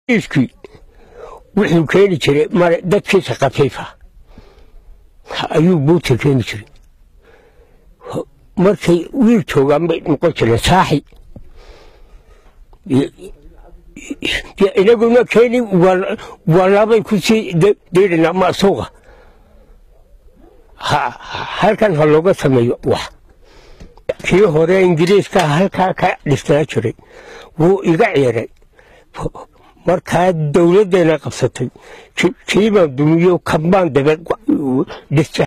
iskii wuxuu keeni jiray mare dadkiisa khafiifa ayuu buugta keeni jiray markay wiil joogaan bay noqon jireen saaxi inaguna keeni waa labay ku sii daydhanaa ma suuqa halkan ha looga sameeyo wax kii hore ingiriiska halkaa ka dhisnaa jiray wuu iga ciiray markaa dowladdeena qabsatay kiibaan dumiyo kambaan dabe dhistay